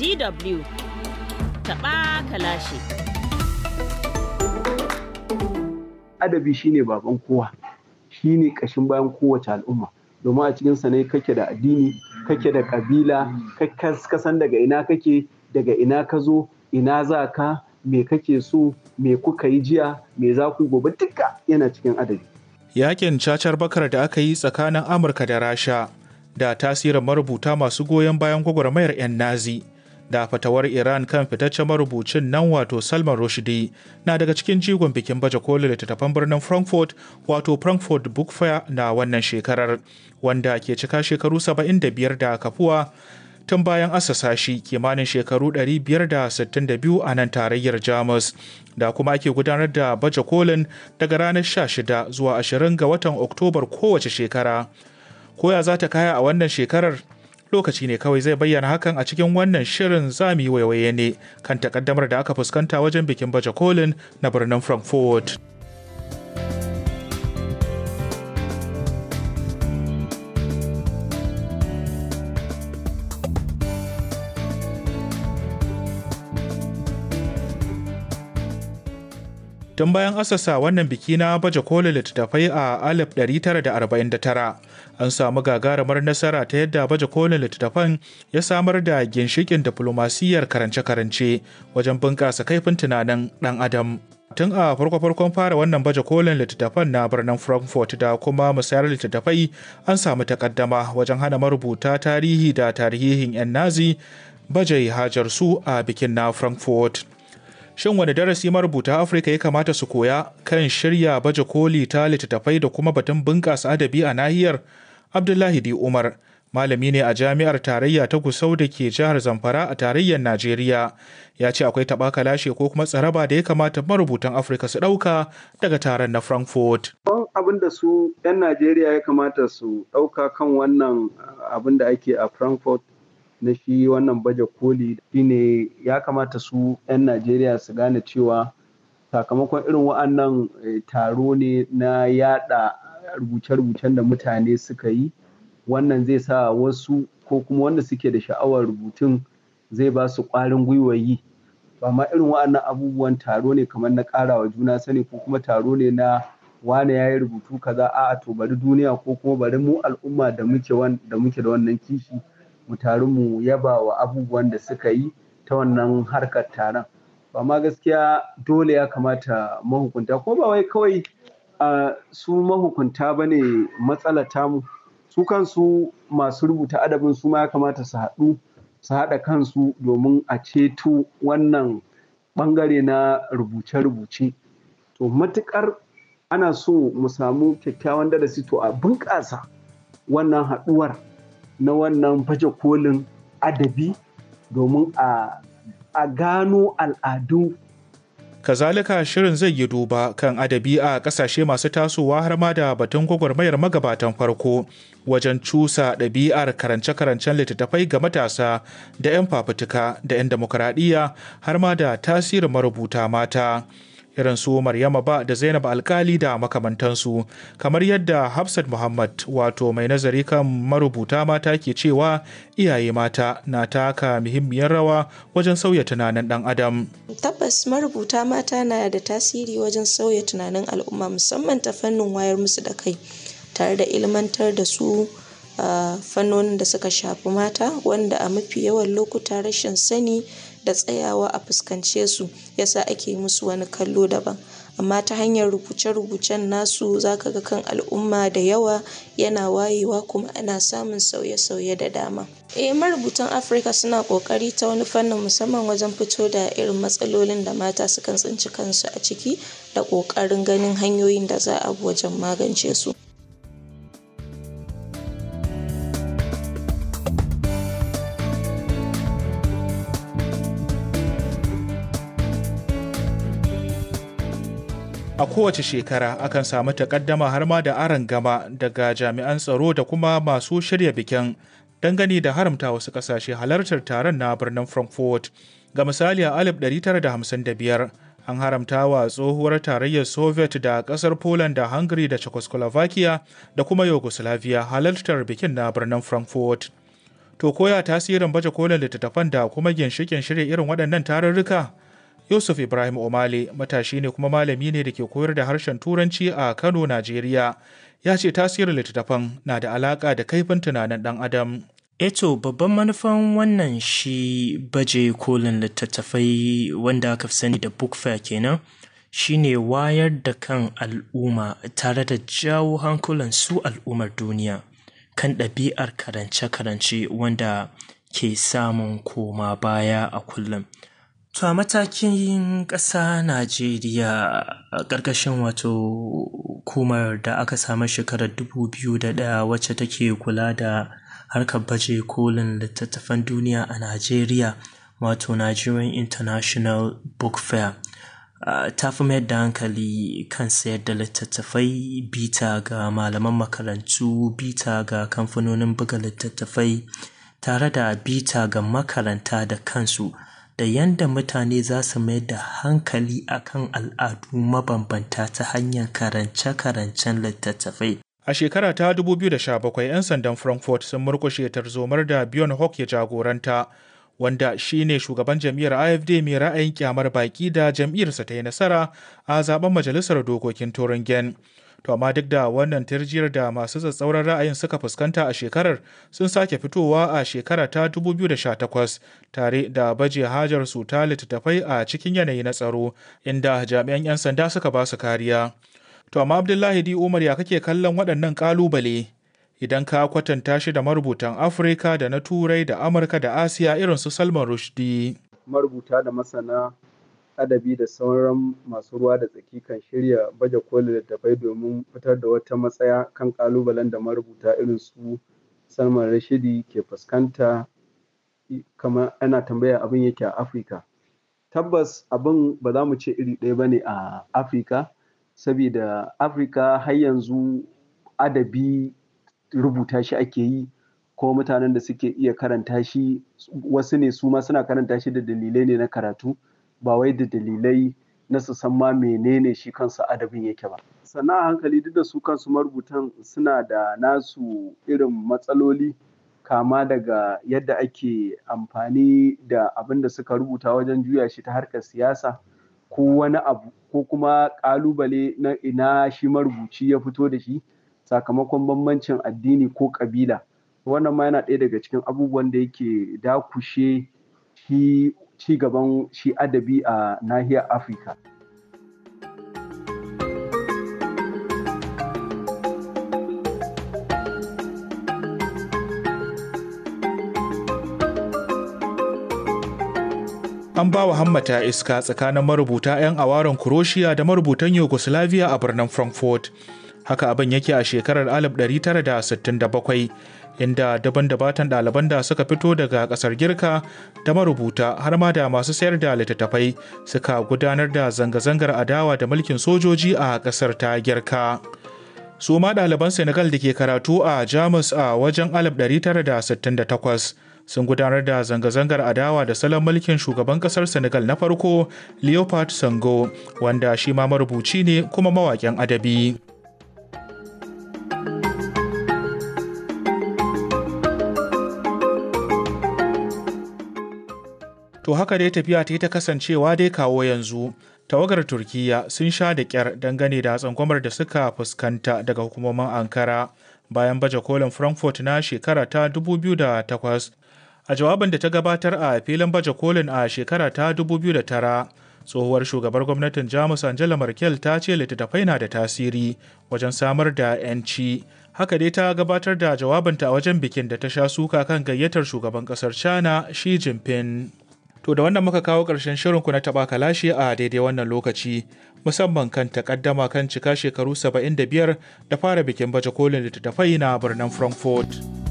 DW taɓa kalashi. Adabi shine baban kowa, shine ƙashin bayan kowace al'umma. Domin a cikinsa ne kake da addini, kake da ƙabila, ka san daga ina kake, daga ina ka zo, ina za ka, me kake so, me kuka yi jiya, me za ku gobe duka yana cikin adabi. Yakin cacar bakar da aka yi tsakanin Amurka da Rasha da tasirin marubuta masu goyon bayan gwagwarmayar 'yan Nazi da fatawar Iran kan fitaccen marubucin nan wato Salman Rushdie na daga cikin jigon bikin baje kolin littattafan birnin Frankfurt wato Frankfurt Book Fair na wannan shekarar wanda ke cika shekaru 75 da kafuwa tun bayan asasa shi kimanin shekaru 562 a nan tarayyar Jamus da kuma ake gudanar da baje kolin daga ranar 16 zuwa 20 ga watan Oktobar kowace shekara. Koya za ta kaya a wannan shekarar lokaci ne kawai zai bayyana hakan a cikin wannan shirin zami waiwaye ne kan takaddamar da aka fuskanta wajen bikin baje kolin na birnin Frankfurt. tun bayan asasa wannan biki na baje kolin littattafai a 1949 an samu gagarumar nasara ta yadda baje kolin littattafan ya samar da ginshikin diflomasiyyar karance-karance wajen bunƙasa kaifin tunanin ɗan adam tun a farko-farkon fara wannan baje kolin littattafan na birnin frankfurt da kuma musayar littattafai an samu takaddama wajen hana marubuta tarihi da tarihin 'yan nazi baje hajar su a bikin na frankfurt Shin wani darasi marubuta Afirka ya kamata su koya kan shirya baje koli ta littattafai da kuma batun bunƙasa adabi a nahiyar? Abdullahi Di Umar, malami ne a jami'ar tarayya ta Gusau da ke jihar Zamfara a tarayyar Najeriya, ya ce akwai taɓa lashe ko kuma tsaraba da ya kamata marubutan Afirka su ɗauka daga taron na Frankfurt. Abin da su 'yan Najeriya ya kamata su ɗauka kan wannan abin da ake a Frankfurt na shi wannan baje koli shine ya kamata su 'yan najeriya su gane cewa sakamakon irin wa'annan taro ne na yada rubuce-rubucen da mutane suka yi wannan zai sa wasu ko kuma wanda suke da sha'awar rubutun zai ba su ƙwarin gwiwa yi ba ma irin wa'annan abubuwan taro ne kamar na ƙarawa juna sani ko kuma taro ne na wane ya yi rubutu kaza a'a to bari duniya ko kuma bari mu al'umma da muke da wannan kishi mu taru mu yaba wa abubuwan da suka yi ta wannan harkar taron ba ma gaskiya dole ya kamata mahukunta ko ba wai kawai su mahukunta ba ne matsala tamu su kansu masu rubuta adabin su ma ya kamata su haɗu su haɗa kansu domin a ceto wannan ɓangare na rubuce-rubuce to matuƙar ana so mu samu kyakkyawan darasi to a bunƙasa wannan haɗuwar na wannan baje kolin adabi domin a gano al'adu. Kazalika shirin zai yi duba kan adabi a ƙasashe masu tasowa har ma da batun gwagwarmayar magabatan farko wajen cusa ɗabi'ar karance-karancen littattafai ga matasa da 'yan fafutuka da 'yan demokuraɗiyya har ma da tasirin marubuta mata. irin su Maryama ba da Zainab Alkali da makamantansu kamar yadda Hafsat Muhammad wato mai nazari kan marubuta mata ke cewa iyaye mata na taka muhimmiyar rawa wajen sauya tunanin dan adam. Tabbas marubuta mata na da tasiri wajen sauya tunanin al'umma musamman ta fannin wayar musu da kai tare da ilmantar da su a fannonin da suka shafi mata wanda a mafi yawan lokuta rashin sani da tsayawa a fuskance su yasa ake musu wani kallo daban amma ta hanyar rubuce-rubucen nasu zaka ga kan al'umma da yawa yana wayewa kuma ana samun sauye-sauye da dama eh marubutan afirka suna kokari ta wani fannin musamman wajen fito da irin matsalolin da mata sukan tsinci kansu a ciki da kokarin ganin hanyoyin da za a bi wajen magance su a kowace shekara akan samu takaddama har ma da aron gama daga jami'an tsaro da kuma masu shirya bikin dangane da haramta wasu kasashe halartar taron na birnin frankfurt ga misali a 1955 an haramta wa tsohuwar tarayyar soviet da kasar poland da hungary da czechoslovakia da kuma yugoslavia halartar bikin na birnin frankfurt To koya tasirin baje kolin littattafan da kuma ginshikin shirya irin waɗannan tarurruka? Yusuf Ibrahim Omale matashi ne kuma malami ne da ke koyar da harshen Turanci a Kano, Najeriya. Ya ce tasirin littattafan na da alaƙa da kaifin tunanin ɗan Adam. Eto babban manufan wannan shi baje kolin littattafai wanda aka fi sani da book fair kenan shine wayar da kan al'umma tare da jawo hankulan su al'ummar duniya kan ɗabi'ar karance-karance wanda ke samun koma baya a kullum. To a matakin ƙasa Najeriya a ƙarƙashin wato hukumar da aka samu shekarar 2001 wacce take kula da harkar baje kolin littattafan duniya a Najeriya wato Nigerian International Book Fair. Uh, ta fi mayar da hankali kan sayar da littattafai bita ga malaman makarantu bita ga kamfanonin buga littattafai tare da bita ga makaranta da kansu da yanda mutane za su mayar da hankali akan al'adu mabambanta ta hanyar karance-karancen littattafai A shekara ta 2017, 'yan sandan Frankfurt sun murkushe tarzomar da Bjorn Hawk ya jagoranta, wanda shi ne shugaban jam'iyyar AFD mai ra'ayin kyamar baki da jam'iyyarsa ta yi nasara a zaben majalisar dokokin Turingen. To amma duk da wannan tirjiyar da masu tsatsauran ra'ayin suka fuskanta a shekarar sun sake fitowa a shekara ta 2018 tare da baje hajar su ta littattafai a cikin yanayi na tsaro inda jami'an 'yan sanda suka ba su kariya. To amma Abdullahi Di Umar ya kake kallon waɗannan ƙalubale idan ka kwatanta shi da marubutan Afirka da na Turai da Amurka da Asiya irin su Salman Rushdie. Marubuta da masana adabi da sauran masu ruwa da tsaki kan shirya baje kolin littattafai domin fitar da wata matsaya kan ƙalubalen da marubuta irin su Salman Rushdie ke fuskanta kamar ana tambaya abin yake a Afirka. Tabbas abin ba za mu ce iri ɗaya ba ne a Afirka. saboda afirka har yanzu adabi rubuta shi ake yi ko mutanen da suke iya karanta shi wasu ne su ma suna karanta shi da dalilai ne na karatu ba wai da dalilai na su san ma menene shi kansa adabin yake ba sannan a hankali duk da su kansu marubutan suna da nasu irin matsaloli kama daga yadda ake amfani da abin da suka rubuta wajen juya shi ta harkar siyasa ko wani abu ko kuma ƙalubale na ina shi marubuci ya fito da shi sakamakon bambancin addini ko ƙabila wannan ma yana ɗaya daga cikin abubuwan da yake dakushe shi ci gaban shi adabi a nahiyar afirka an ba wa hammata iska tsakanin marubuta 'yan awaron Kuroshiya da marubutan Yugoslavia a birnin Frankfurt. Haka abin yake a shekarar 1967, inda daban dabatan ɗaliban da suka fito daga ƙasar Girka da marubuta har ma da masu sayar da littattafai suka gudanar da zanga-zangar adawa da mulkin sojoji a ƙasar ta Girka. Su ma ɗaliban Senegal da ke karatu a Jamus a wajen 1968 sun gudanar da zanga-zangar adawa da salon mulkin shugaban kasar senegal na farko leopard sango wanda shi ma marubuci ne kuma mawaƙin adabi to haka dai tafiya ta yi ta kasancewa dai kawo yanzu tawagar turkiya sun sha da kyar dangane da tsangwamar da suka fuskanta daga hukumomin ankara bayan baje kolin frankfurt na shekara ta 2008 a jawabin da ta gabatar a filin baje kolin a shekara ta 2009 tsohuwar shugabar gwamnatin jamus angela merkel ta ce littattafai na da tasiri wajen samar da 'yanci haka dai ta gabatar da jawabinta a wajen bikin da ta sha suka kan gayyatar shugaban kasar china shi jinping to da wannan muka kawo ƙarshen shirinku na taɓa kalashi a daidai wannan lokaci musamman kan takaddama kan cika shekaru 75 da fara bikin baje kolin littattafai na birnin frankfurt